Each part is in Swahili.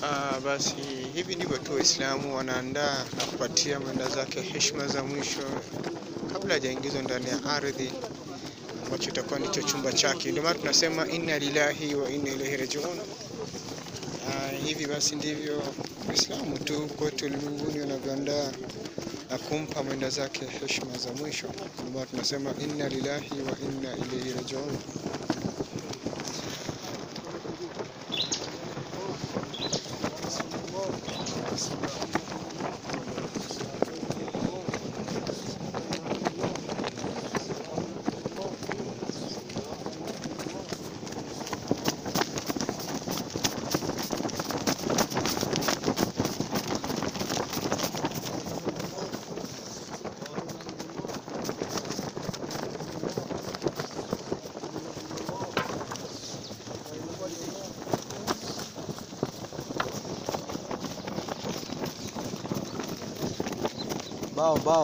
Ah, basi hivi ndivyo tu Waislamu wanaandaa na kupatia mwenda zake heshima za mwisho kabla hajaingizwa ndani ya ardhi ambacho itakuwa ndicho chumba chake. Ndio maana tunasema inna lillahi wa inna ilaihi rajiun. Ah, hivi basi ndivyo Waislamu tu kote ulimwenguni wanavyoandaa na kumpa mwenda zake heshima za mwisho. Ndio maana tunasema inna lillahi wa inna ilaihi rajiun. Bao bao.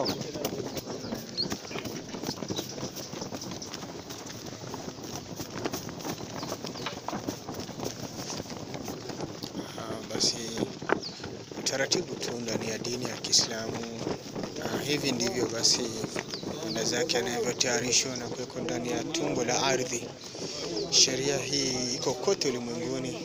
Ah, basi utaratibu tu ndani ya dini ya Kiislamu. Ah, hivi ndivyo basi mwenda zake anavyotayarishwa na kuwekwa ndani ya tumbo la ardhi. Sheria hii iko kote ulimwenguni.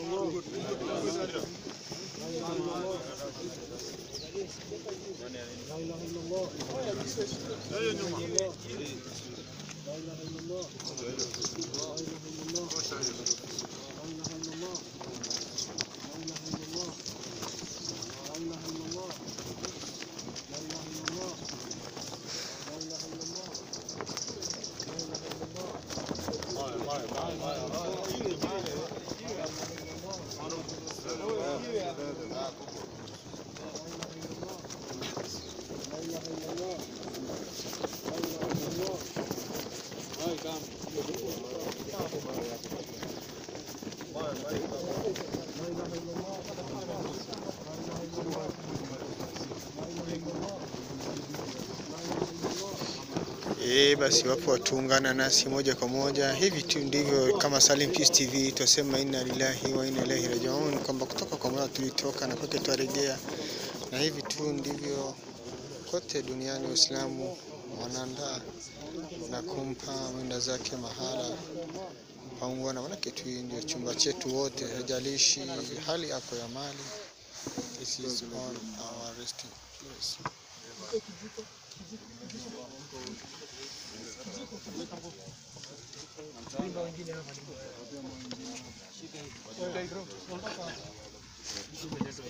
Eh, basi wapo watuungana nasi moja kwa moja. Hivi tu ndivyo kama Salim Peace TV twasema inna lillahi wa inna ilaihi rajiun, kwamba kutoka kwa Mola tulitoka na kwake twarejea, na hivi tu ndivyo kote duniani Waislamu wanaandaa na kumpa mwenda zake mahala paungwana, manake tu hii ndio chumba chetu wote, hajalishi hali yako ya mali. This is on our resting place.